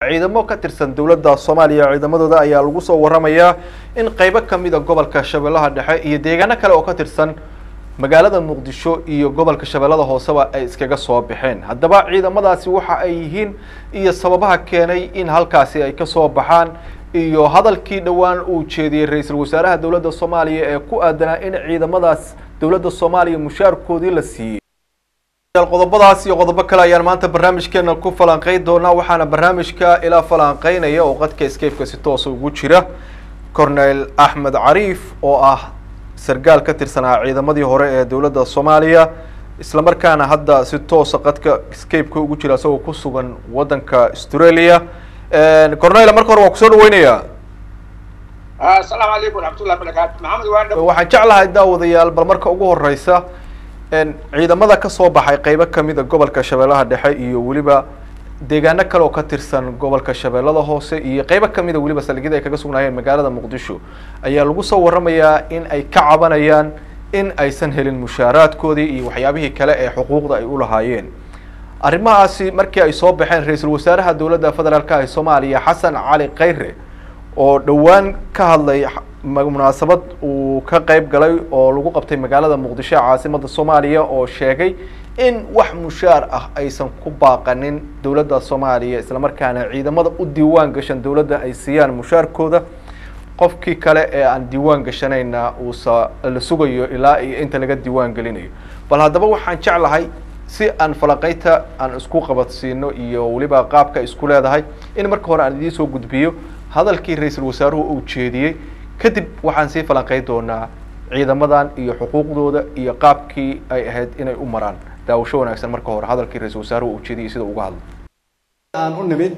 ciidamo ka tirsan dowladda soomaaliya ciidamadooda ayaa lagu soo waramayaa in qeybo kamid a gobolka shabeellaha dhexe iyo deegaano kale oo ka tirsan magaalada muqdisho iyo gobolka shabeellada hooseba ay iskaga soo baxeen haddaba ciidamadaasi waxa ay yihiin iyo sababaha keenay in halkaasi ay kasoo baxaan iyo hadalkii dhowaan uu jeediyey ra-iisul wasaaraha dowladda soomaaliya ee ku aadanaa in ciidamadaas dowladda soomaaliya mushaarkoodii la siiyey qodobadaas iyo qodobo kale ayaan maanta barnaamijkeena ku falanqeyn doonaa waxaana barnaamijka ilaa falanqeynaya oo qadka escapeka si toosa ugu jira cornel axmed cariif oo ah sargaal ka tirsanaa ciidamadii hore ee dowladda soomaaliya islamarkaana hadda si toosa qadka escapeka ugu jira isagoo ku sugan waddanka australia cornel marka hore waan kusoo dhaweynayaa asalaamu calaykum waraxmatullahi barakaatu maxamed waandha waxaan jeclahay daawadayaal bal marka ugu horeysa ciidamada kasoo baxay qeybo kamid a gobolka shabeellaha dhexe iyo weliba deegaano kale oo ka tirsan gobolka shabeellada hoose iyo qeybo kamid a weliba saldhigyada ay kaga sugnaayeen magaalada muqdisho ayaa lagu soo waramayaa in ay ka cabanayaan in aysan helin mushaaraadkoodii iyo waxyaabihii kale ee xuquuqda ay ulahaayeen arrimahaasi markii ay soo baxeen ra-iisul wasaaraha dowladda federaalka ee soomaaliya xasan cali khayre oo dhowaan ka hadlay munaasabad uu ka qeyb galay oo lagu qabtay magaalada muqdisho caasimada soomaaliya oo sheegay in wax mushaar ah aysan ku baaqanin dowladda soomaaliya islamarkaana ciidamada u diiwaan gashan dowladda ay siiyaan mushaarkooda qofkii kale ee aan diiwaan gashanayna uusa la sugayo ilaa iyo inta laga diiwaan gelinayo bal haddaba waxaan jeclahay si aan falaqeynta aan isku qabadsiino iyo weliba qaabka isku leedahay in marka hore aan idiin soo gudbiyo hadalkii ra-iisul wasaaruhu uu jeediyey kadib waxaan sii falanqeyn doonaa ciidamadan iyo xuquuqdooda iyo qaabkii ay ahayd inay u maraan daawasho wanaagsan marka hore hadalkii ra-iisul wasaaruhu uu jeediyey sida uga hadlo aan u nimid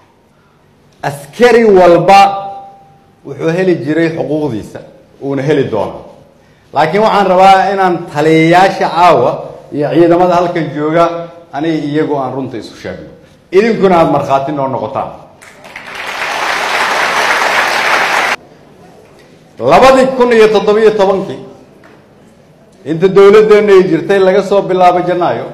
askari walba wuxuu heli jiray xuquuqdiisa uuna heli doonaa laakiin waxaan rabaa inaan taliyayaasha caawa iyo ciidamada halkan jooga aniga iyagu aan runta isu sheegno idinkuna aada markhaati noo noqotaan labadii kun iyo toddobiyo tobankii inta dowladdeenu ay jirtay laga soo bilaabo janaayo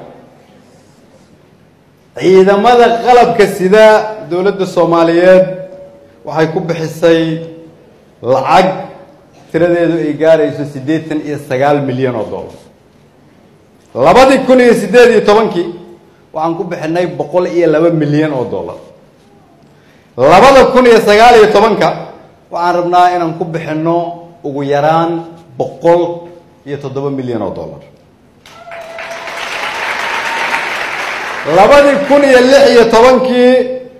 ciidamada qalabka sida dowladda soomaaliyeed waxay ku bixisay lacag tiradeedu ay gaarayso siddeetan iyo sagaal milyan oo dollar labadii kun iyo siddeed iyo tobankii waxaan ku bixinay boqol iyo laba milyan oo dollar labada kun iyo sagaal iyo tobanka waxaan rabnaa inaan ku bixinno ugu yaraan boqol iyo toddoba milyan oo dollar labadii kun iyo lix iyo tobankii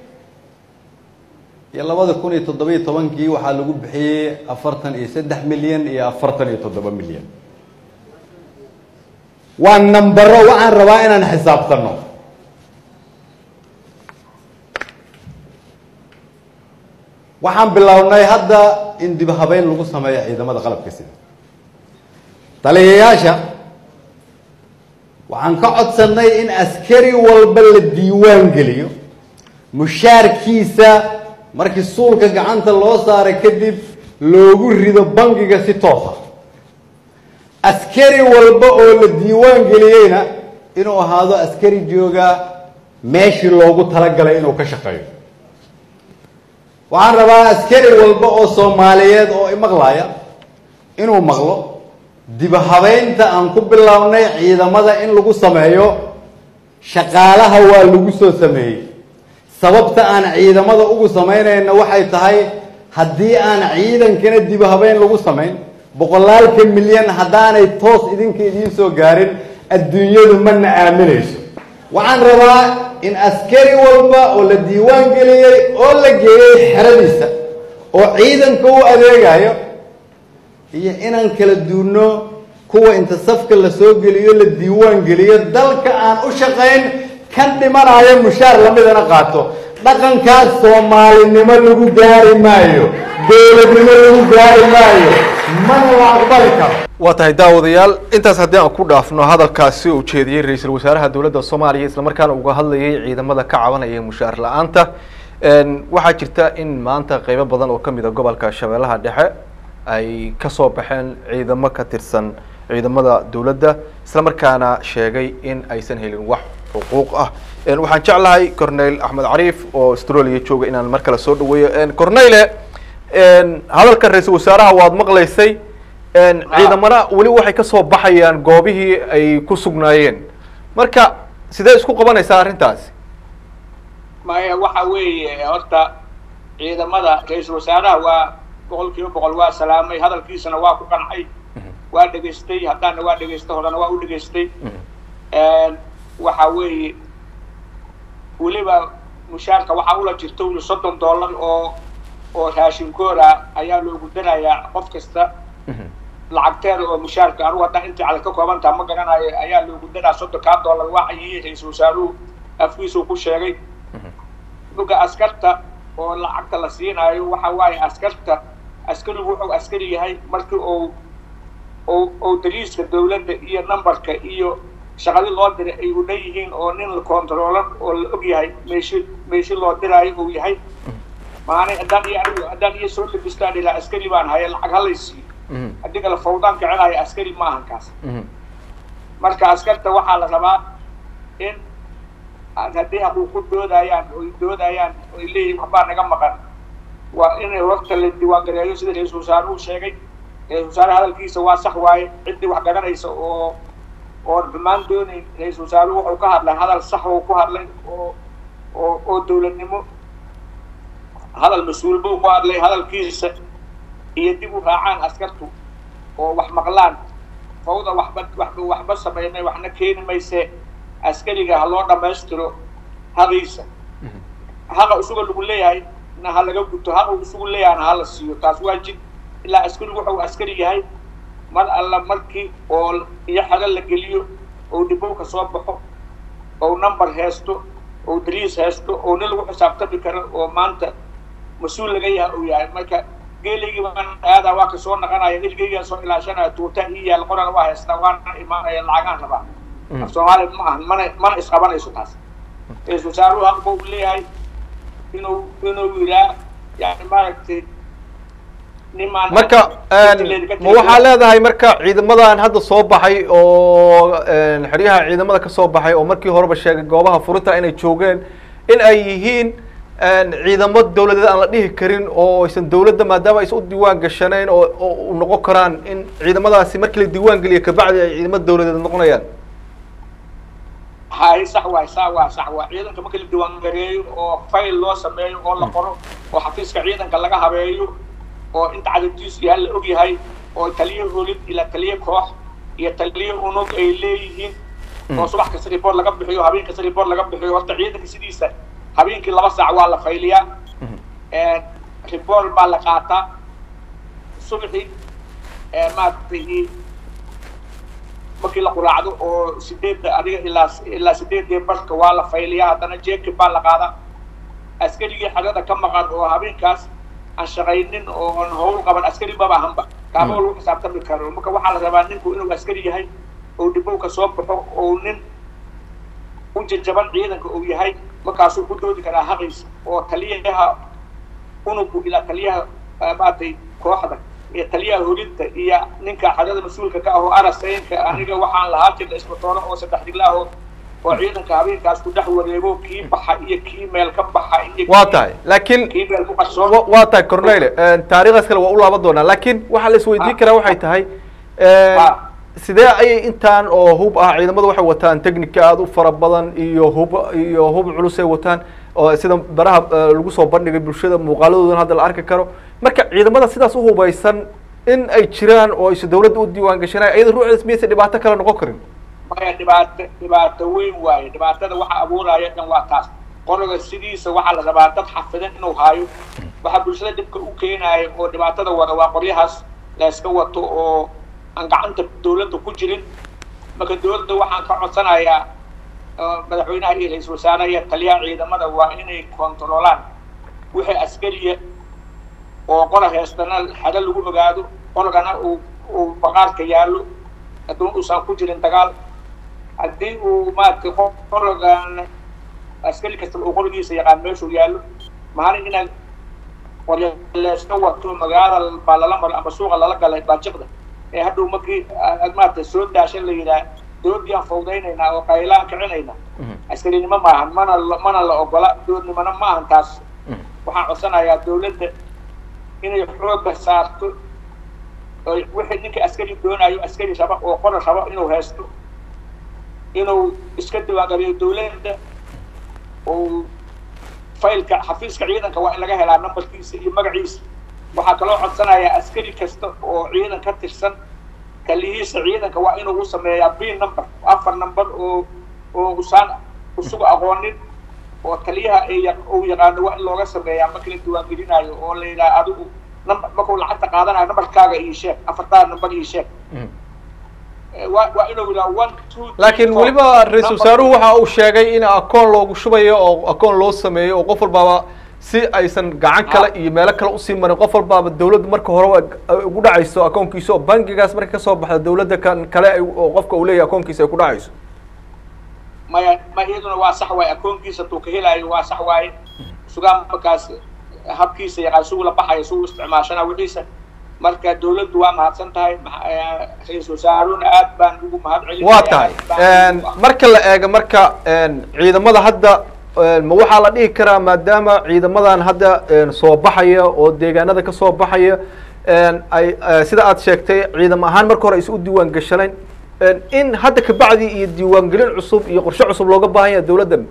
iyo labada kun iyo toddoba iyo tobankii waxaa lagu bixiyey afartan iyo saddex milyan iyo afartan iyo toddoba milyan waa nambaro waxaan rabaa inaan xisaabtano waxaan bilownay hadda in dib habeyn lagu sameeyo ciidamada qalabka sida taliyayaasha waxaan ka codsanay in askari walba la diiwaan geliyo mushaarkiisa markii suulka gacanta loo saaray kadib loogu rido bangiga si toosa askari walba oo la diiwaan geliyeyna inuu ahaado askari jooga meeshii loogu talagalay inuu ka shaqeeyo waxaan rabaa askari walba oo soomaaliyeed oo imaqlaya inuu maqlo dib habeynta aan ku bilownay ciidamada in lagu sameeyo shaqaalaha waa lagu soo sameeyey sababta aan ciidamada ugu samaynayna waxay tahay haddii aan ciidankana dib habeyn lagu samayn boqolaalka milyan haddaanay toos idinka idiin soo gaarin adduunyadu mana aaminayso waxaan rabaa in askari walba oo la diiwaan geliyey oo la geeyey xeradiisa oo ciidanka u adeegayo iyo inaan kala duunno kuwa inta safka la soo geliyo la diiwaan geliyo dalka aan u shaqayn kan dhimanayo mushaar lamidana qaato dhaqankaas soomaalinimo lagu gaari maayo dowladnimo lagu gaari maayo mana la aqbali karo waa tahay daawadayaal intaas haddii aan ku dhaafno hadalkaasi uu jeediyey ra-iisul wasaaraha dowladda soomaaliya islamarkaana uga hadlayay ciidamada ka cabanaya mushaar la-aanta waxaa jirta in maanta qeybo badan oo kamid a gobolka shabeellaha dhexe ay kasoo baxeen ciidamo ka tirsan ciidamada dowladda islamarkaana sheegay in aysan helin wax xuquuq ah waxaan jeclahay corneyl axmed cariif oo australia jooga inaan mar kale soo dhaweeyo corneyle hadalka ra-iisul wasaaraha waad maqlaysay ciidamana weli waxay kasoo baxayaan goobihii ay ku sugnaayeen marka sidee isku qabanaysaa arrintaasi maya waxa weeye horta ciidamada ra-iisul wasaaraha waa boqol kiiba boqol waa salaamay hadalkiisana waa ku qancay waa dhegaystay haddaana waa dhegaystay horena waa u dhegaystay waxa weeye weliba mushaarka waxaa ula jirta weli soddon dollar oo oo raashinkooda ayaa loogu darayaa qof kasta lacagteeda oo mushaarka anugu haddaan intii cadad ka kooban taha ma garanayo ayaa loogu daraa soddonkaa dollar waxayii ra-iisul wasaaruhu afkiisuu ku sheegay buga askarta oo lacagta la siinaayo waxa waaye askarta askarigu wuxuu askari yahay markii uu u ou daliiska dawladda iyo numberka iyo shaqadi loo diray ay u dhan yihiin oo nin la controolan oo la og yahay meeshi meeshi loo diraayo uu yahay maana haddaan iyo anigu haddaan iyo soo labistaan ilaa askari baan haya lacag halaysiiyo haddii kale fawdaan kicinayo askari ma ahan kaas marka askarta waxaa la rabaa in haddii haquuqu doodayaan oy doodayaan oy leeyihin waxbaa naga maqan waa inay horta la diiwaangareeyo sida ra-iisul wasaaruhu sheegay ra-isul wasaare hadalkiisa waa sax waaye ciddii wax garanaysa oo oon xumaan doonayn ra-iisul wasaaruhu wuxuu ka hadlay hadal sax oo ku hadlay oo oo oo dawladnimo hadal mas-uul buu ku hadlay hadalkiisa iyo dib u raacaan askartu oo wax maqlaan fawda waxba waxba waxba sameynay waxna keeni mayse askariga ha loo dhammaystiro haqiisa haqa isuga lagu leeyahay na ha laga guto haqa isugu leeyahayna ha la siiyo taas waa jid ilaa askarigu wuxuu askari yahay mar alla markii oo iyo xaga la geliyo oo dhibowka soo baxo oo number haysto oo dariis haysto oo nin lagu xisaabtami karo oo maanta mas-uul laga yahay uu yahay marka geelaygii baan aadaa waa ka soo naqanaya ilgeygaa soo ilaashanaya tuuta ii yaal qorana waa haystaa waana imaanaya lacagaan rabaa af soomaaliya ma ahan mana mana isqabanayso taas ra-isul wasaaruhu haqba uu leeyahay inuu inuu yiraa yani maaragtay nimaan marka ma waxaa leedahay marka ciidamadan hadda soo baxay oo xeryaha ciidamada ka soo baxay oo markii horeba sheegay goobaha furinta inay joogeen in ay yihiin ciidamo dawladeed aan la dhihi karin oo aysan dawladda maadaama aysan u diiwaan gashanayn oo oo u noqon karaan in ciidamadaasi markii la diiwaan geliyo kabacdi ay ciidamo dawladeed noqonayaan hay sax waay saa waa sax waa ciidanka marka la diiwaan gareeyo oo fayl loo sameeyo oo la qoro oo xafiiska ciidanka laga habeeyo oo inta cadadiisu yahay la og yahay oo taliye holid ilaa taliye koox iyo taliye unug ay leeyihiin oo subax kasta report laga bixiyo habeen kasta report laga bixiyo horta ciidanka sidiisa habeenkii laba saac waa la fayliyaa report baa la qaataa subaxii maaragtay markii la quraacdo oo sideedda adiga ilaa ilaa sideedii barka waa la fayliyaa haddana jeeki baa la qaadaa askarigii xagada ka maqan oo habeenkaas aan shaqaynin oo aan hawl qaban askari maba ahanba kaaba lagu xisaabtami karo marka waxaa la rabaa ninku inuu askari yahay oo dhibowka soo baxo oo nin u jajaban ciidanka uu yahay markaasuu ku doodi karaa haqiisa oo taliyaha unugu ilaa taliyaha maaragtay kooxda iyo taliyaha holinta iyo ninka xagada mas-uulka ka ah oo arasaynka aniga waxaan lahaa jirna isbatoolo oo saddex diglaahoo oo ciidanka habeenkaas ku dhex wareego kii baxa iyo kii meel ka baxa iyo waa tahay laakiin kii meel ku qarsoon wa- waa tahay corneyle taariikhdaas kale waa u laaban doonaa laakiin waxaa la isweydiin karaa waxay tahay sidee ayay intaan oo hub ah ciidamadu waxay wataan technica aada u fara badan iyo hub iyo hub culus ay wataan oo sida baraha eh, lagu soo bandhigay bulshada muuqaaladoodan hadda la arki karo marka ciidamada sidaas u hubaysan in ay jiraan oo aysa dawladda u diiwaan gashanay iyada ruuxdaas miyaysa dhibaato kale noqon karin maya dhibaato dhibaato weyn waaye dhibaatada waxa abuuraya dhan waa taas qoroga sidiisa waxaa la rabaa dad xafidan inuu haayo waxaa bulshada dhibka u keenaya oo dhibaatada wada waa qoryahaas la iska wato oo aan gacanta dawladda ku jirin marka dawladda waxaan ka codsanayaa oo madaxweynaha iyo ra-iisul wasaaraha iyo taliyaha ciidamada waa inay kontroolaan wixii askariya oo qora heestana xado lagu ogaado qorgana uu uu baqaarka yaallo hadduu uusan ku jirin dagaal haddii uu maaragtay qorogan askari kastaba uu qorigiisa yaqaan meeshuu yaallo maalin inaan qoryo layska wato magaala baa lala maro ama suuqa lala galay baajiqda ee hadhow markii aad maaragtay soo daashan la yidhaah doodii aan fawdaynaynaa oo qaylaan kicinaynaa askarinimo maahan mana mana la ogola doodnimona ma ahan taas waxaan codsanayaa dawladda inay xooga saarto wixii ninka askari doonayo askari raba oo qora rabo inuu haysto inuu iska diiwaangeliyo dawladda oo faylka xafiiska ciidanka waa in laga helaa numberkiisa iyo magaciisa waxaa kaloo codsanayaa askari kasta oo ciidan ka tirsan kalihiisa ciidanka waa inuu u sameeyaa b number afar number oo oo usaan usugu aqoonin oo taliyaha uu yaqaano waa in looga sameeyaa marka la diiwaangelinayo oo la yidhaha adigu number markuu lacagta qaadanayo numberkaaga ii sheeg afartaa number ii sheeg waa waa inuu yidhaha one two laakiin weliba ra-isul wasaaruhu waxa uu sheegay in akoon loogu shubayo oo akoon loo sameeyo oo qof walbaaba si aysan gacan kale iyo meelo kale usii marin qof walbaaba dawladdu marka hore ugu dhacayso akoonkiisa oo bangigaas marka kasoo baxda dawladda kan kale oo qofka uu leeyahay akoonkiisa ay ku dhacayso maya ma iyaduna waa sax waaye akoonkiisa tuu ka helaayo waa sax waaye sugaan markaas habkiisa yaqaan sugu la baxayo sugu isticmaashana wixiisa marka dawladdu waa mahadsan tahay ra-isul wasaaruna aad baan ugu mahad celin waa tahay marka la eego marka ciidamada hadda ma waxaa la dhihi karaa maadaama ciidamadan hadda soo baxaya oo deegaanada kasoo baxaya ay sida aad sheegtay ciidam ahaan marka hore aysa u diiwaan gashanayn in hadda kabacdi iyo diiwaangelin cusub iyo qorshe cusub looga baahan yahay dawladdan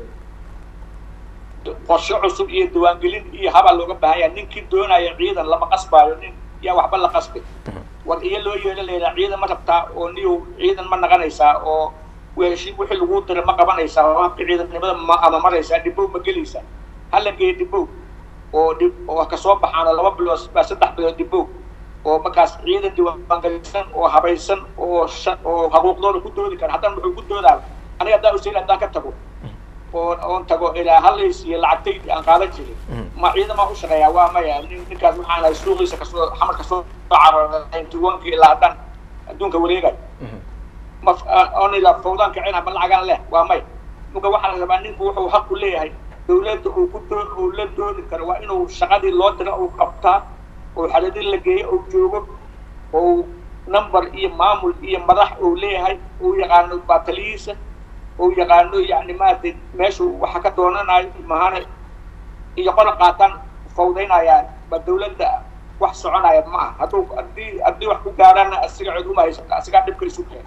qorshe cusub iyo diiwaangelin iyo habaa looga baahan yahay ninkii doonaya ciidan lama qasbaayo nin yaa waxba la qasbay war iyo loo yeela layihaa ciidan ma rabtaa oo niyow ciidan ma naqanaysaa oo weeshi wixii lagu diray ma qabanaysaa oo habka ciidannimada ma ama maraysaa dhibow ma gelaysaa hala geeya dhibow oo dhib oo kasoo baxaano laba bilood baa saddex bilood dhibow oo markaas ciidan diiwaangelisan oo habaysan oo oo xuquuqdooda ku doodi kara haddana wuxuu ku doodaa aniga haddaan usail haddaan ka tago oo oon tago ilaa halays iyo lacagtaydi aan qaadan jirin ma ciidamaa u shaqeeyaa waa maya ninkaas waxaan ahay suuqiisa kasoo xamar kasoo caro ninety-one-ki ilaa haddaan adduunka wareegayo ma oon ilaa fawdaan kicina ma lacagaan leh waa maya marka waxaa la rabaa ninku wuxuu xaq u leeyahay dawladda uu ku doo uu la doodi karo waa inuu shaqadii loo dira uu qabtaa oo xaladin la geeyo uu joogo oo number iyo maamul iyo madax uu leeyahay uu yaqaano baataliyiisa uu yaqaano yani maaragtay meeshuu waxa ka doonanayo mahane iyo qola qaataan fawdaynayaan ba dawladda wax soconaya ma aha hadduu haddii haddii wax ku gaaraana asiga cid uma haysata asigaa dhibka isu keena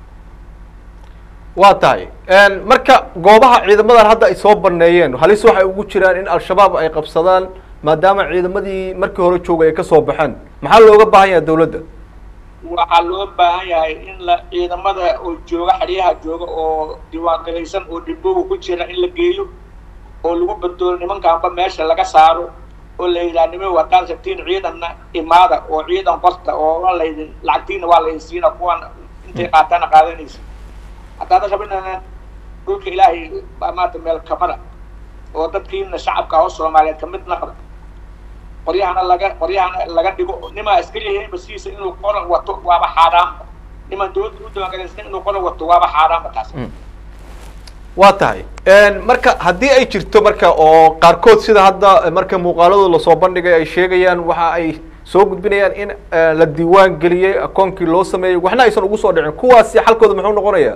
waa tahay marka goobaha ciidamadan hadda ay soo baneeyeen halis waxay ugu jiraan in al-shabaab ay qabsadaan maadaama ciidamadii markii hore joogay ay kasoo baxeen maxaa looga baahan yahay dawladda waxaa loo baahan yahay in la ciidamada oo jooga xeryaha jooga oo diiwaangelaysan oo dhibooga ku jira in la geeyo oo lagu badoodo nimankaanba meesha laga saaro oo la yidhaha nimo haddaad rabtiin ciidanna imaada oo ciidan qorta oo laydin lacagtiina waa laydin siina kuwan intay qaataana qaadanaysa haddaada rabinana dhulka ilaahay baa maanta meel kamada oo dadkiina shacabka oo soomaaliyeed kamid naqda qoryahana laga qoryahana laga dhigo nimaa askari yahay masiisa inuu qoran wato waaba xaaraamba nimaan dawladda u diiwaangalaysan inuu qoran wato waaba xaaraamba taas waa tahay marka haddii ay jirto marka oo qaarkood sida hadda marka muuqaaladooda lasoo bandhigay ay sheegayaan waxa ay soo gudbinayaan in la diiwaan geliyey akoonkii loo sameeyey waxna aysan ugu soo dhicin kuwaasi xalkooda muxuu noqonayaa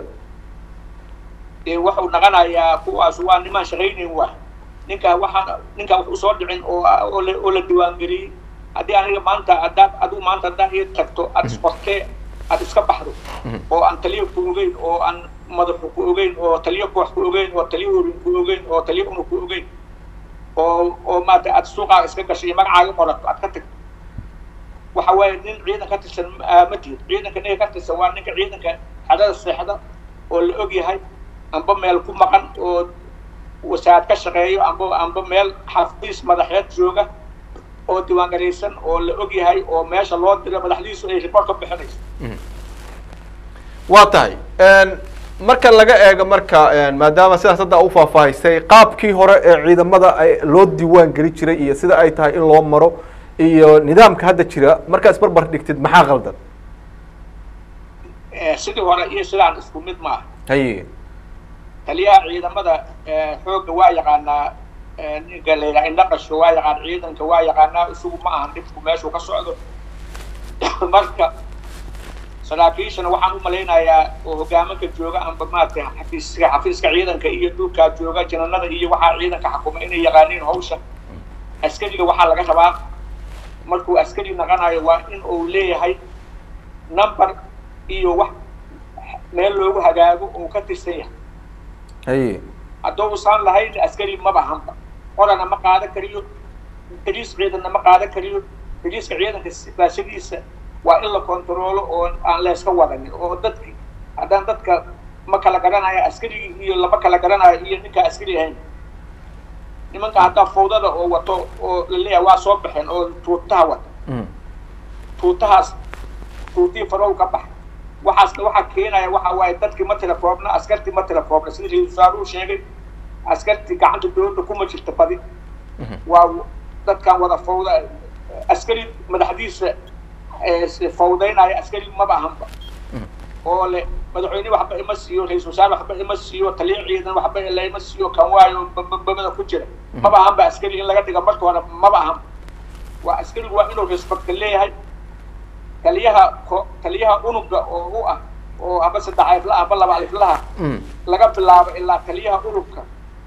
wuxuu naqanayaa kuwaas waa nimaan shaqaynayn waa ninkaa waxaan ninkaa wax usoo dhicin oo oo la oo la diiwaangeliyey haddii aniga maanta haddaad adigu maanta haddaan ii tagto aad isqortee aad iska baxdo oo aan taliyo ku ogeyn oo aan madaxu ku ogeyn oo taliyo koox ku ogeyn oo taliyo horin ku ogeyn oo taliyo una ku ogeyn oo oo maarata aad suuqaaga iska gashay magacaaga qorato aad ka tagto waxa waaye nin ciidan ka tirsan ma tihid ciidanka ninka ka tirsan waa ninka ciidanka xadada seexda oo la og yahay amba meel ku maqan oo wasaarad ka shaqeeyo amba amba meel xafiis madaxeed jooga oo diiwaangalaysan oo la og yahay oo meesha loo diro madaxdiisu ay report ka bixinayso waa tahay marka laga eego marka maadaama sidaas hadda u faahfaahisay qaabkii hore ee ciidamada ay loo diiwaan geli jiray iyo sida ay tahay in loo maro iyo nidaamka hadda jira markaa isbarbar dhigtid maxaa qaldan sidii hore iyo sidaan isku mid maaha haye taliyaha ciidamada xoogga waa yaqaanaa ninka la yidhaha indhaqashka waa yaqaan ciidanka waa yaqaanaa isagu ma ahan dhibku meeshuu ka socdo marka saraakiishana waxaan u malaynayaa oo hogaamanka jooga amba maaragtay xafiiska xafiiska ciidanka iyo dhulkaa jooga jananada iyo waxaa ciidanka xakuma inay yaqaaniin hawsha askariga waxaa laga rabaa markuu askari naqanayo waa in uu leeyahay number iyo wax meel loogu hagaago oo ka tirsan yahay haye hadduu usaan lahayn askari maba hanba qorana ma qaadan kariyo dariis ciidanna ma qaadan kariyo dariiska ciidanka sifaashadiisa waa in la kontaroolo oo aan layska wadanin oo dadki haddaan dadka ma kala garanayo askarigii iyo lama kala garanayo iyo ninkaa askari ahayn nimanka haddaa fawdada oo wato oo laleeyahay waa soo baxeen oo tuutaha wata tuutahaas tuutihii farow ka bax waxaasna waxaa keenaya waxa waaye dadkii ma telefoobna askartii ma telefoobna sida ra-isul wasaaruhu sheegay askartii gacanta dowladda kuma jirta badi waa dadkan wada fawda askari madaxdiisa fawdaynaya askari maba ahanba oo le madaxweyne waxba ima siiyo ra-isul wasaare waxba ima siiyo taliya ciidan waxba laima siiyo kan waayo babada ku jira maba ahanba askari in laga dhiga marka hore maba ahanba waa askarigu waa inuu respectka leeyahay taliyaha ko taliyaha unuga oo u ah oo aba saddex aliflaha aba laba aliflaha laga bilaabo ilaa taliyaha unugka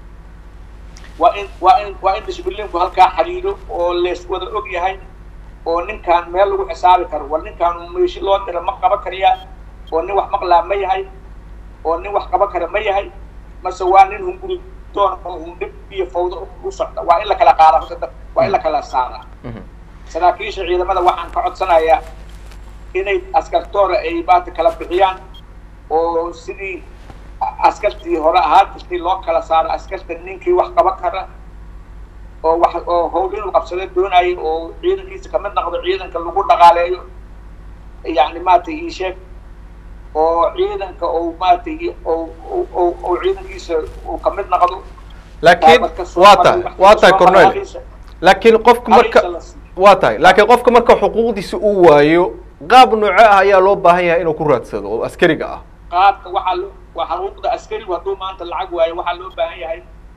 waa in waa in waa in discibliinku halkaa xiriiro oo lees wada og yahay oo ninkaan meel lagu xisaabi karo war ninkaan meeshi loo dira ma qaban kariyaa oo nin wax maqlaa ma yahay oo nin wax qaban kara ma yahay mase waa nin hunguri doon oo hundhib iyo fawdo u socda waa in la kala qaada horta dad waa in la kala saaraa saraakiisha ciidamada waxaan ka codsanayaa inay askartoora ay baata kala bixiyaan oo sidii askartii hore ahaan jirtay loo kala saaro askarta ninkii wax qaban kara oo wax oo hawl inuu qabsado doonaayo oo ciidankiisa kamid noqdo ciidanka lagu dhaqaaleeyo yani maaragtay ii sheeg oo ciidanka ou maaragtay oo ciidankiisa uu kamid noqdo laakiin waa tahay waa tahay cornel laakiin qofka marka waa tahay laakiin qofka marka xuquuqdiisa uu waayo qaab nooce ah ayaa loo baahan yahay inuu ku raadsado oo askariga ah qaabka waxaa loo waa xuquuqda askarigu hadduu maanta lacag waayo waxaa loo baahan yahay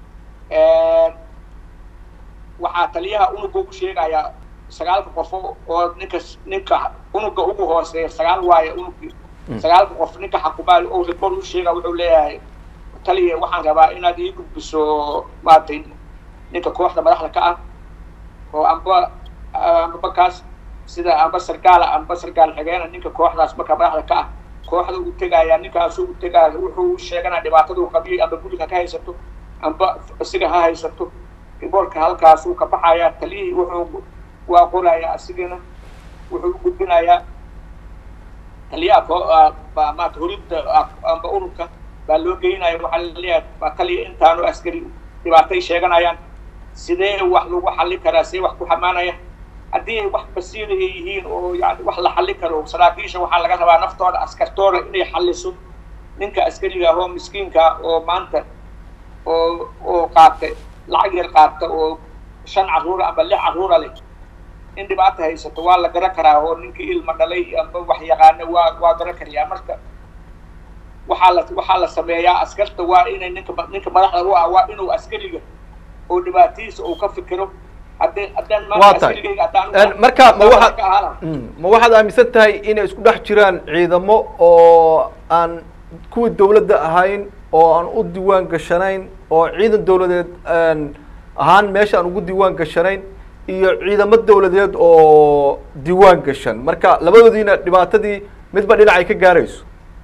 waxaa taliyaha unuga ugu sheegayaa sagaalka qofo oo ninka ninka unuga ugu hooseeya sagaal waayo unugii sagaalka qof ninka xakumaali oo report u sheega wuxuu leeyahay taliya waxaan rabaa inaad ii gudbiso maaragtay ninka kooxda madaxda ka ah oo amba amba kaas sida amba sargaala amba sargaal xigeena ninka kooxdaas marka madaxda ka ah kooxda uu tegaya ninkaasu u tegaya wuxuu sheeganaa dhibaatada uu qabiyay amba guriga ka haysato amba isiga ha haysato riboorka halkaasuu ka baxayaa taliyihii wuxuu waa qorayaa asigana wuxuu u gudbinayaa taliyaha ko maata horinta amba ururka baa loo geynaya waxaa laleeyahay baa taliya intaanu askari dhibaatay sheeganayaan sidee wax lagu xallin karaa see wax ku xamaanaya haddii ay wax basiira ay yihiin oo yani wax la xallin karo saraakiisha waxaa laga rabaa naftooda askartooda inay xalliso ninka askariga ah oo miskiinka oo maanta oo oo qaata lacag yar qaata oo shan carruura amba lix carruura leh in dhibaata haysato waa la garan karaa oo ninkii ilma dhalay amba wax yaqaana waa waa garan karayaa marka waxaa la waxaa la sameeyaa askarta waa inay ninka ninka madaxda u ah waa inuu askariga oo dhibaatadiisa uu ka fikiro haddii haddaan waa tahay marka ma waxaad ma waxaad aaminsan tahay inay isku dhex jiraan ciidamo oo aan kuwii dawladda ahayn oo aan u diiwaan gashanayn oo ciidan dawladeed ahaan meesha aan ugu diiwaan gashanayn iyo ciidamo dawladeed oo diiwaan gashan marka labadoodiina dhibaatadii midba dhinacay ka gaarayso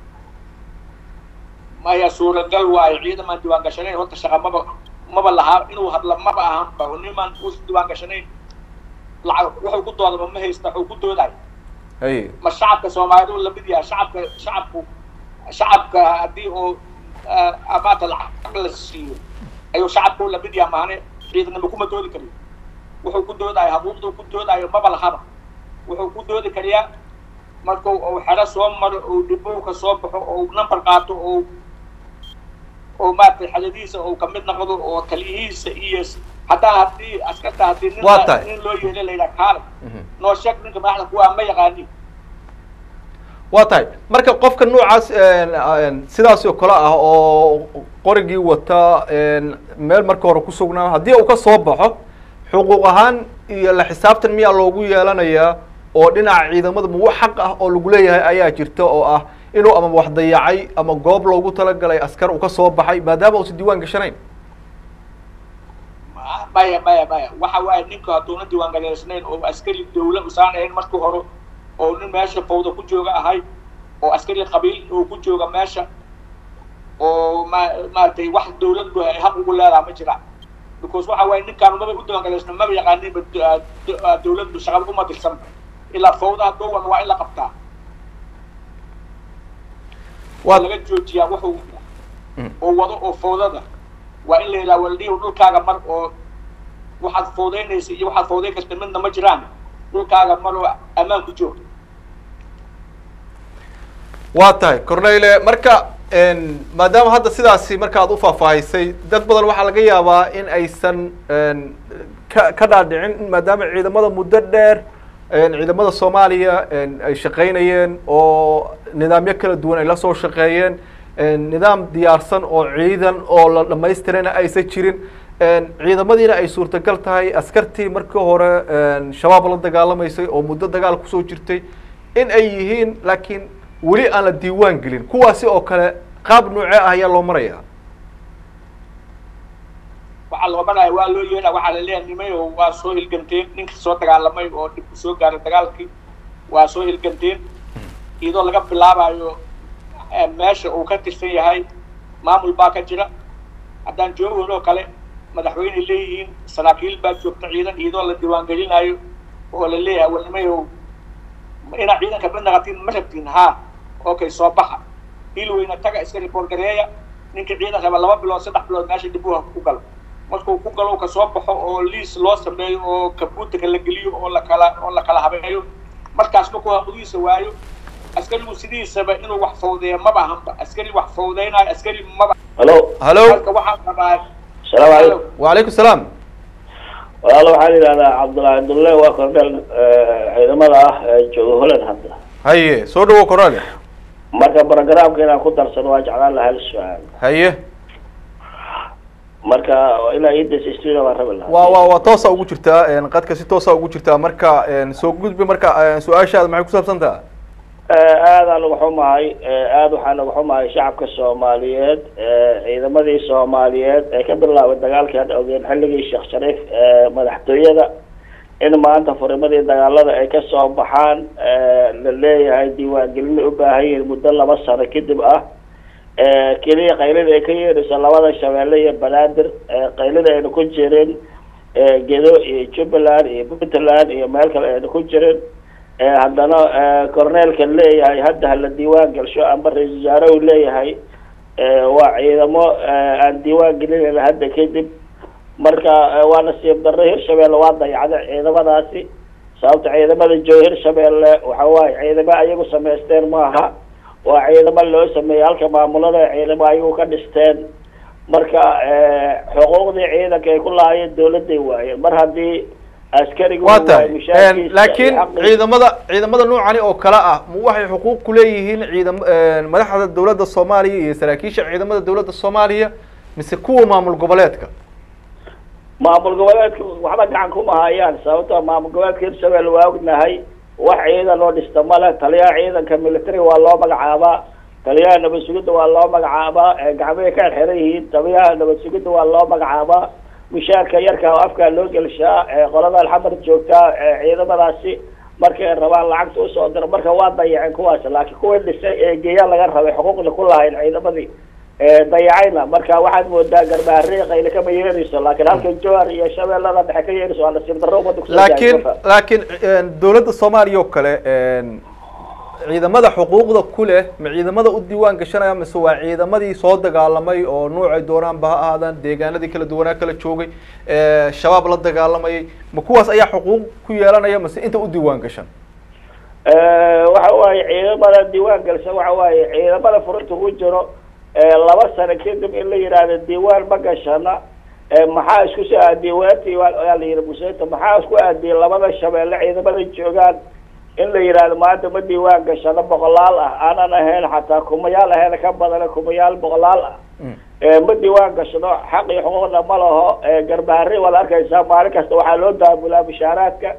maya suuragal waayo ciidamaan diiwaan gashanayn horta shaqa maba maba lahaa inuu hadla maba ahanba nimaan u diiwaan gashanayn lacag wuxuu ku doodaba ma haysta wuxuu ku doodayo haye ma shacabka soomaalidu lamid yahay shacabka shacabku shacabka haddii oo amaata lacag la siiyo ayuu shacabku lamid yahay maane ciidanima kuma doodi kariyo wuxuu ku doodayo habuuqduu ku doodayo maba lahaba wuxuu ku doodi kariyaa marku uu xero soo maro uu dhibowka soo baxo oo number qaato oo oo maaragtay xadadiisa uu kamid noqdo oo taliyihiisa iyo hataa haddii askarta haddii nin Waa tahay. nin loo yeelo la yidhaha kaale noo sheeg ninka madaxda kuwaa ma yaqaanin waa tahay marka qofka noocaas sidaas oo kale ah oo qorigii wata meel marka hore ku sugnaa haddii uu ka soo baxo xuquuq ahaan iyo la xisaabtan miyaa loogu yeelanayaa oo dhinaca ciidamada ma wax xaq ah oo lagu leeyahay ayaa jirta oo ah inuu ama wax dayacay ama goob loogu talagalay askar uu ka soo baxay maadaama uusan diiwaan gashanayn maya maya maya waxa waaye ninka hadduuna diiwaan galeysnayn oo askari dawla usaan ahayn markii hore oo nin meesha fawda ku jooga ahay oo askari qabiil oo ku jooga meesha oo ma maaragtay wax dawladdu ay xaq ugu leedaha ma jiraan because waxa waaye ninkaan maba u diiwaan galeysna maba yaqaaninba dawladdu shaqada uma dirsan ilaa fawdaha dhowan waa in la qabtaa waa laga joojiyaa wuxuu oo wado oo fawdada waa in la yidhaha waldhihi dhulkaaga mar oo waxaad fawdaynaysa iyo waxaad fawdayn karta midna ma jiraan dhulkaaga mar oo ammaan ku joog waa tahay corneyle marka maadaama hadda sidaasi marka ad ufaahfaahisay dad badan waxaa laga yaabaa in aysan ka ka dhaadhicin maadaama ciidamada muddo dheer ciidamada soomaaliya ay shaqaynayeen oo nidaamyo kala duwan ay la soo shaqeeyeen nidaam diyaarsan oo ciidan oo la dhamaystirana aysan jirin ciidamadiina ay suurtagal tahay askartii markii hore shabaab la dagaalamaysay oo muddo dagaal kusoo jirtay in ay yihiin laakiin weli aan la diiwaan gelin kuwaasi oo kale qaab noocee ah ayaa loo maraya waxaa loo maraya waa loo yeedha waxaa la leeyahay nimay oo waa soo hilganteen ninkii soo dagaalamay oo dhib soo gaaray dagaalkii waa soo hilganteen iyadoo laga bilaabayo meesha uu ka tirsan yahay maamul baa ka jira haddaan joogoon oo kale madaxweyney leeyihiin saraakiil baa joogta ciidan iyadoo la diiwaangelinayo oo la leeyahay wanimayow inaa ciidanka mid naqatiin ma rabtiin haa okay soo baxa hilweyna taga iska report gareeya ninka ciidan raba laba bilood saddex bilood meesha dhibuha ku galo markuu ku galo ka soo baxo oo liis loo sameeyo oo kabuutarka la geliyo oo lakala oo la kala habeeyo markaas markuu haqudiisa waayo askarigu sidiisaba inuu wax fawdeeya maba ahanba askari wax fawdeynayo askari maba halo halo marka waxaan rabaa asalaamu calaykum wacalaykum salaam walaalo waxaa la yidhahdaa cabdullahi abdulle waa kordheel ciidamada ah ee jooga holland hadda haye soo dhawo cornele marka programka inaan ku darsano waa jeclaan lahaa hal su-aal haye marka ilaa idas studio baan rabi lahaa waa waa waa toosa ugu jirtaa qadka si toosa ugu jirtaa marka soo gudbi marka su-aashaada maxay kusaabsan taha aadaan uga xumahay aada waxaan uga xumahay shacabka soomaaliyeed ciidamadii soomaaliyeed ee ka bilaabay dagaalkii hadda ogeen xilligii sheekh shariif madaxtooyada in maanta furimadii dagaalada ay kasoo baxaan la leeyahay diiwaangelina u baahan yihiin muddo laba sano kadib ah keliya qaylida ay ka yeerayso labada shabeelle iyo banaadir qaylida ayna ku jirin gedo iyo jubbaland iyo puntland iyo meel kale ayna ku jirin haddana corneelka leeyahay hadda hala diiwaan gelsho amba ra-isul wasaare uu leeyahay waa ciidamo aan diiwaan gelinayna hadda kadib marka waa nasiib darro hirshabelle waa dayacday ciidamadaasi sababta ciidamada jooga hirshabelle waxa waaye ciidamo ayagu samaysteen maaha waa ciidamo loo sameeyey halka maamulada ciidamo ayagu ka dhisteen marka xuquuqdii ciidanka ay ku lahaayeen dawladday waayeen mar haddii askarigu waa tahay laakiin ciidamada ciidamada noocani oo kale ah ma waxay xuquuq kuleeyihiin ciidam madaxda dawladda soomaaliya iyo saraakiisha ciidamada dawladda soomaaliya mise kuwa maamul goboleedka maamul goboleedka waxba gacan kuma hayaan sababtoo maamul goboleedka hirshabelle waa ognahay wax ciidan oo dhista male taliyaha ciidanka military waa loo magacaabaa taliyaha nabad sugidda waa loo magacaabaa gacmahay ka xeran yihiin taliyaha nabad sugidda waa loo magacaabaa mishaarka yarka oo afkaa loo gelshaa qolada alxamar joogtaa ciidamadaasi markay rabaan lacagta usoo diro marka waa dayaceen kuwaas laakiin kuwii dhisay ee geeya laga rabay xuquuqda ku lahayn ciidamadii dayacayna marka waxaad moodaa garbaharey qayle kama yeerayso laakiin halka jowhar iyo shabeellada dhexe ka yeerayso waa nasiib darro umada kusoo laakiin laakiin dawladda soomaaliya oo kale ciidamada xuquuqda ku leh ma ciidamada u diiwaan gashanaya mise waa ciidamadii soo dagaalamay oo nuucay doonaanba ha ahaadaan deegaanadii kala duwanaa kala joogay shabaab la dagaalamayay ma kuwaas ayaa xuquuq ku yeelanaya mise inta u diiwaan gashan waxa waaye ciidamada diiwaan galsan waxa waaye ciidamada furinta ku jiro laba sano kadib in la yidhaahdo diiwaan ma gashana maxaa isku soo aadiyey weertii waa la yihi museeta maxaa isku aadiyey labada shabeelle ciidamada joogaan in la yidhaahdo maanta ma diiwaan gashano boqolaal ah aanan ahayn xataa kumayaal ahayn ka badana kumayaal boqolaal ah ma diiwaan gashano xaq iyo xuquuqna ma laho garbaharey waad arkaysaa maalin kasta waxaa loo daabulaa mushaaraadka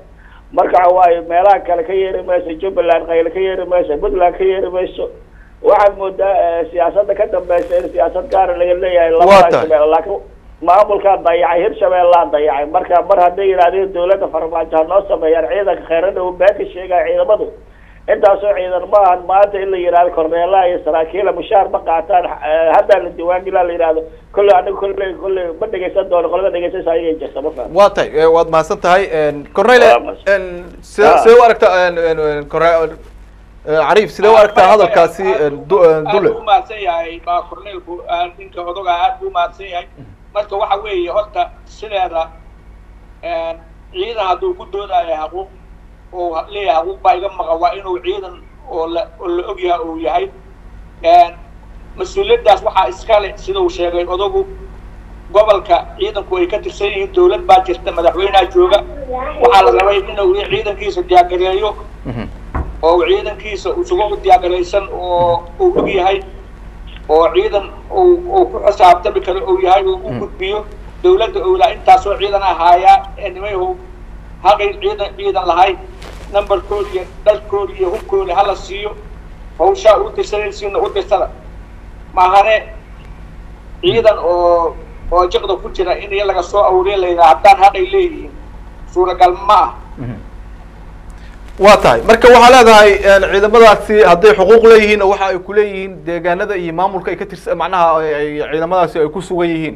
marka waxa waaye meelaha kale ka yeeri mayso jubbaland qayle ka yeeri mayso puntland ka yeeri mayso waxaad moodaa eh, siyaasadda ka dambeysa in siyaasad gaara laga leeyahay Waa labada tahay. shabeelle laakiin maamulkaa dayacay hirshabeellaa dayacay marka mar hadday yidhahdeen dawladda farmaajo ha noo sameeyaan ciidanka kheyradha uu been ka sheegaya ciidamadu intaasoo ciidan ma ahan maanta in la yidhahdo korneelaha iyo saraakiila mushaar ma qaataan eh, haddaa la diiwaangilaa la yidhahdo kolley aniga kolley kolley ma dhegeysan doono qolada dhegeysanaysa ayay jirta ma faham waa tahay eh, waad mahadsan tahay cornele Waa mahadsan. sidee Ah. sidee u aragtaa en- en- en- Corne- eh, cariif sidee u aragtaa hadalkaasi en, du- en, aad dule buu umahadsan yahay baa corneelku ah, ninka odoga aad buu umahadsan yahay marka waxa weeye horta sideeda ciidan hadduu ku doodayo xaquuq oo leeyahay xaquuq baa iga maqan waa inuu ciidan oo la oo la ogyahay uu yahay mas-uuliyaddaas waxaa iskale sida uu sheegay odogu gobolka ciidanku ay ka tirsan yihiin dawlad baa jirta madaxweyneha jooga waxaa la rabay inuu ciidankiisa diyaargareeyo oo uu ciidankiisa isugu diyaargaraysan oo uu og yahay oo ciidan uu uu ku xisaabtami karo uu yahay uu u gudbiyo dawladda owlaa intaasoo ciidan ahaayaa ee nimayhu haqay ciidan ciidan lahay numberkooda iyo dhalkooda iyo hubkooda hala siiyo hawshaa u dirsanaysiina u dirsada maahane ciidan oo oo jiqda ku jira in iyo laga soo awriya la yidhaha haddaan haqay leeyihiin suuragal ma ah waa tahay marka waxaa leedahay en, ciidamadaasi hadday xuquuq leeyihiin oo waxa ay kuleeyihiin deegaanada iyo maamulka ay ka tirsan macnaha ay- ay ciidamadaasi ay ku sugan yihiin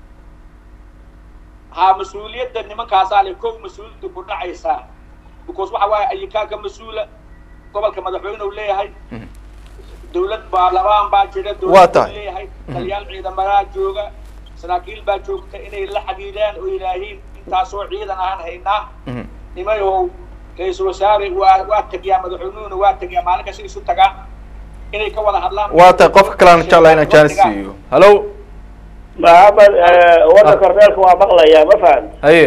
haa mas-uuliyadda nimankaasaa le kow mas-uuliyadda ku dhacaysaa because waxa waaye ayikaa ka mas-uula gobolka madaxweyne uu leeyahay dawlad baarlamaan baa jira Waa dawlad tahay. uu leeyahay taliyaal ciidamadaa jooga saraakiil baa joogta inay la xidhiidhaan oo yidhaahiin intaasoo ciidan ahaan haynaa nimayahow ra-iisul wasaare waa waa tegiyaa madaxweynuhuna waa tegiyaa maalin kasta isu tagaan inay ka wada hadlaan waa tahay qofka kale aan jeclahay inaan jaanis siiyo hallo maxamed warka korneelka waa maqlayaa ma faham haye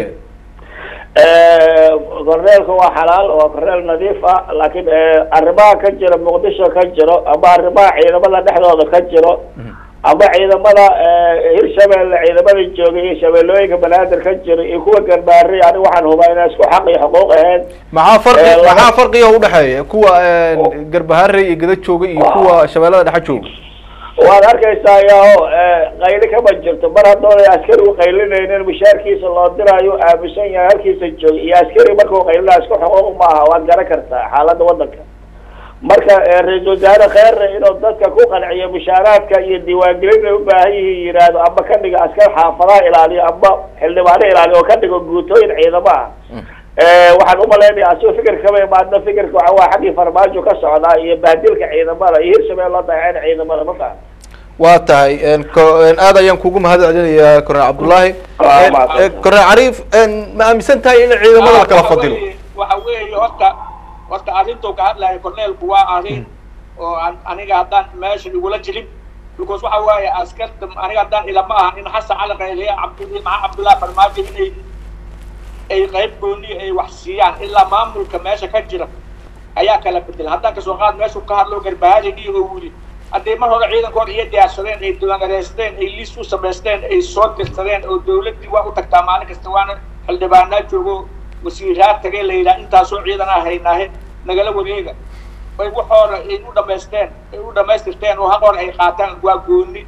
korneelka waa xalaal waa korneel nadiif ah laakiin arrimaha ka jira muqdisho ka jiro ama arrimaha ciidamada dhexdooda ka jiro ama ciidamada hirshabeelle ciidamada joogay iyo shabeellooyinka banaadir ka jiro iyo kuwa garbaari aniga waxaan hubaa inay isku xaq iyo xuquuq ahayn maxaa farqi Eh, laba- maxaa farqiga udhexeeya kuwa en, garbaharey iyo gada jooga iyo kuwa shabeellada dhexe jooga waad arkaysaa yaho qayli kama jirto mar haddoonay askarigu qaylinaynin mushaarkiisa loo diraayo aaminsan yahay halkiisa jooga iyo askari markuu qaylinayo isku xuquuq maaha waad garan kartaa xaaladda waddanka marka eh, ra-iisul wasaare kheerre inuu dadka ku qanciyo mushaaraadka iyo diiwaangelin ay u baahan yihiin yidhaahdo ama ka dhigo askar xaafadaha ilaaliyo ama xildhibaano ilaaliyo oo ka dhigo guutooyin ciidamo ah Eh, waxaan umalaynaya asigo fikir kama imaadna fikirka waxa waa xaggii farmaajo ka socdaa iyo bahdilka ciidamada iyo hirshabelle loo dayaceen ciidamada ma fahan waa tahay en, ko- en, aad ayaan kugu mahad celinayaa korneel cabdullaahi Ah, En, mahadsan. en, korneel cariif en, ma aaminsan tahay in ciidamada la kala waxa fadilo weeye- waxa weeye horta horta arrintuu ka hadlayo corneelku waa arrin oo an- aniga haddaan meesha igula jirin because waxa waaye askarta aniga haddaan ilama aha in xasan cali qayliya cabdi maxaa cabdullahi farmaajo inay ay qayb gooni ay wax siiyaan ilaa maamulka meesha ka jira ayaa kala bedela haddaan kasoo qaad meeshu ka hadlo garbahaadin iyo oo wili haddii mar hore ciidankooda iyo diyaarsadeen ay diiwaangareysteen ay liis u samaysteen ay soo dirsadeen oo dawladdii waa u tagtaa maalin kasta waana xildhibaanaa joogo wasiiraa tagay la yidhaha intaasoo ciidanaa haynaahe nagala wareega ay waxooda ay u dhamaysteen ay u dhamaystirteen oo haqoona ay qaataan waa gooni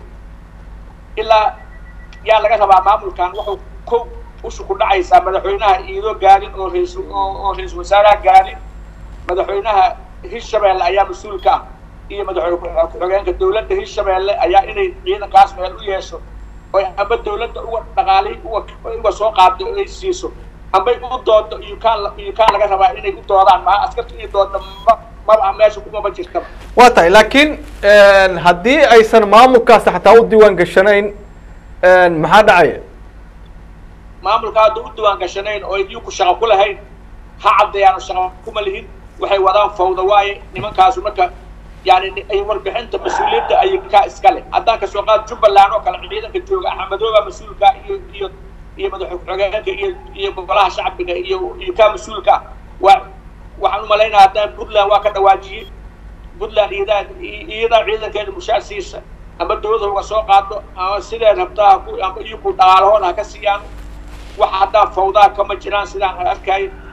ilaa yaa laga rabaa maamulkan wuxuu kow ushu ku dhacaysaa madaxweynaha iidoo gaarin oo rais oo oo ra-iisul wasaaraha gaarin madaxweynaha hirshabeelle ayaa mas-uul ka ah iyo madaxweyne ku- ku-xigeenka dawladda hirshabeelle ayaa inay ciidankaas meel u yeesho oy amba dawladda uga dhaqaalihi uga uga soo qaado oo ay siiso ambay u doodo iyo kaan la- iyo kaan laga rabaa inay u doodaan maha askarta inay doodo ma maba meesha kumaba jirtaba waa tahay laakiin en, haddii aysan maamulkaasi xataa u diiwaan gashanayn en, maxaa dhacaya maamulka hadda u diiwaan gashanayn oo idinku shaqo ku lahayn ha caddeeyaano shaqo kuma lihin waxay wadaan fawda waaye nimankaasu marka yani ni- ay warbixinta mas-uuliyadda ay ka iska leh haddaan kasoo qaad jubbaland oo kale ciidanka jooga axmedooba mas-uulka iyo iyo iyo madaxa ku-xigeenka iyo iyo golaha shacbiga iyo iyo kaa mas-uulka ah waa waxaan umalaynaya haddaan puntland waa ka dhawaajiyey puntland iyadaa iyadaa ciidankeeda mushaar siisa ama dawladda uga soo qaado ama sidee rabtaa ha ku ama iyaku dhaqaalahooda ha ka siiyaan wax haddaan fawdaa kama jiraan sidaan arkaayo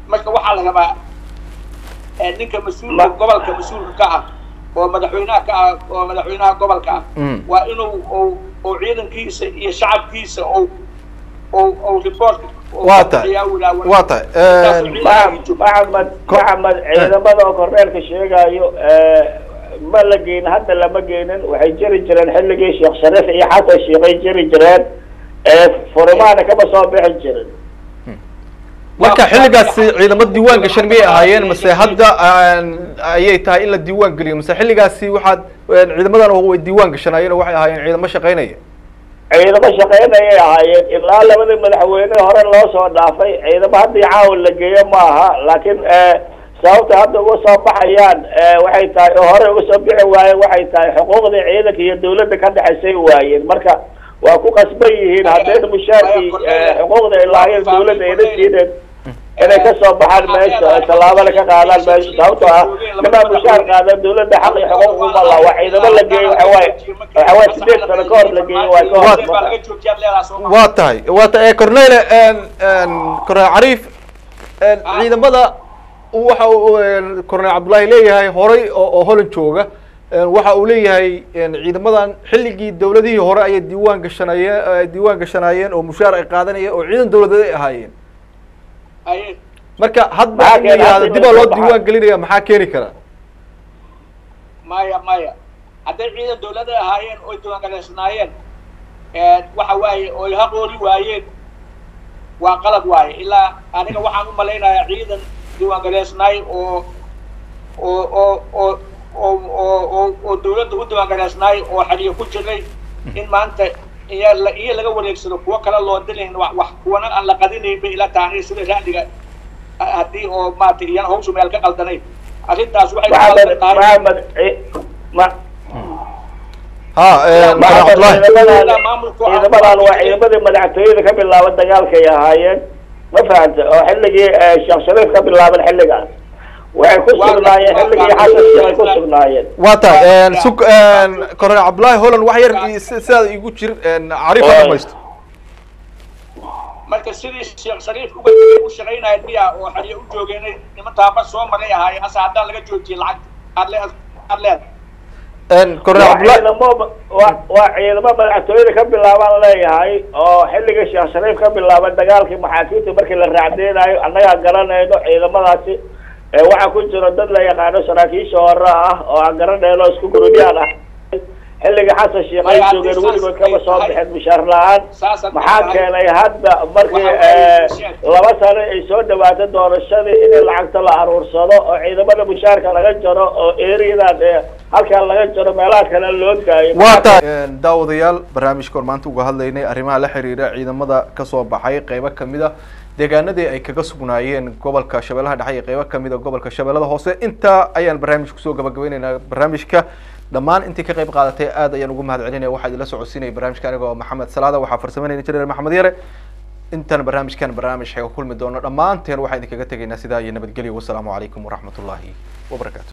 marka waxaa la rabaa ninka mas-uulka gobolka mas-uulka ka ah oo madaxweynaha ka ah oo madaxweynaha gobolka ah waa inuu oo ciidankiisa iyo shacabkiisa ou ou ou report waa tahay waa tahay maxamed maxamed ciidamada oo korneelka sheegayo ma la geyn hadda lama geynin waxay jiri jireen xilligii sheekh shariif iyo xasan sheekhay jiri jireen furimaana kama soo bixi jirin marka xilligaasi ciidamo diiwaan gashan miyay ahaayeen mase hadda ayay tahay in la diiwaan geliyo mase xilligaasi waxaad ciidamadan way diiwaan gashanaayeen oo waxay ahaayeen ciidamo shaqaynaya ciidamo shaqaynayay ahaayeen ilaa labadii madaxweyne hore loo soo dhaafay ciidamo haddii caawa la geeyo ma aha laakiin sababta hadda uga soo baxayaan waxay tahay oo hore uga soo bixi waayeen waxay tahay xuquuqdii ciidanka iyo dawladda ka dhexaysay waayeen marka waa ku qasban yihiin haddayna mushaarkii xuquuqda ay lahaayeen dawladda ayna siideen inay ka soo baxaan meesha tallaabana ka qaadaan meesha sababtoo ah nimaa mushaar qaadan dawladda xaq iyo xuquuq uma laha waa ciidamo la geeyo waxawaaye waxawaaye sideed sano ka hor la geeyo waa ka hor waa tahay waa tahay cornele cornel cariif ciidamada waxa uu cornel cabdullaahi leeyahay horay oo oo holan jooga waxa uu leeyahay ciidamadan xilligii dawladihii hore ayay diiwaan gashanayeen diiwaan gashanaayeen oo mushaar ay qaadanayeen oo ciidan dawladeed ay ahaayeen marka hadda in la yihahdo dib aa loo diiwaan gelinaya maxaa keeni kara maya maya hadday ciidan dawladay ahaayeen oy diiwaangaleysnaayeen waxa waaye oy haqoori waayeen waa qalad waaye ilaa aniga waxaan u malaynayaa ciidan diiwaangaleysnaay oo oo oo oo oo oo oo oo dawladda u diiwaangaleysnaay oo xaliyo ku jiray in maanta iyo la iyo laga wareegsado kuwo kale loo dilayn wax wax kuwana aan la qadinayn bay ila tahay sida raadiga haddii oo maaragtay iyana hawshu meel ka qaldanayn arrintaas waxay maxamed maxamed ma ha ciidamadan waa ciidamadii madaxtooyada ka bilaaban dagaalkay ahaayeen ma fahanta oo xilligii sheekh shariif ka bilaaban xilligaas waxay ku sugnaayeen xilligii xasan sheekhay ku sugnaayeen waa tahay sug cornel cabdullaahi holland wax yar sidaada igu jir cariif ha dhamaysto marka sidii sheekh shariif uga u shaqaynaya miya oo xaliyo u joogeenay niman taaba soo maray ahaayeen asa haddaan laga joojiyay lacagta aad le aad leedahay cornel cabdullahi ciidamo waa waa ciidamo madaxtooyada ka bilaabaan leeyahay oo xilligii sheekh shariif ka bilaaban dagaalkii maxaakiimta markii la raacdeenaayo annagaa garanayno ciidamadaasi waxaa ku jiro dad la yaqaano saraakiisha hore ah oo aan garanayno isku gurubyaan ah xilligii xasan sheekh ay joogeen weligood kama soo bixin mushaar la-aan maxaa keenay hadda markii laba sano ay soo dhawaato doorashadii in lacagta la aruursado oo ciidamada mushaarka laga jaro oo eriyadan halkaa laga jaro meelaha kale loo gaayo waa tahay daawadayaal barnaamijka or maanta uga hadlaynay arrimaha la xiriira ciidamada kasoo baxay qeybo kamid a deegaanadii ay kaga sugnaayeen gobolka shabeellaha dhexe iyo qeybo kamid a gobolka shabeellada hoose intaa ayaan barnaamij kusoo gabagabeyneynaa barnaamijka dhammaan intii ka qayb qaadatay aad ayaan ugu mahad celinaya waxaa idinla socodsiinaya barnaamijka aniga oo maxamed salaada waxaa farsameynaya jireer maxamed yare intaan barnaamijkan barnaamij xeega kulmi doono dhammaanteen waxaan idinkaga tegaynaa sidaa iyo nabadgelyo wasalaamu calaykum waraxmat ullaahi wabarakatu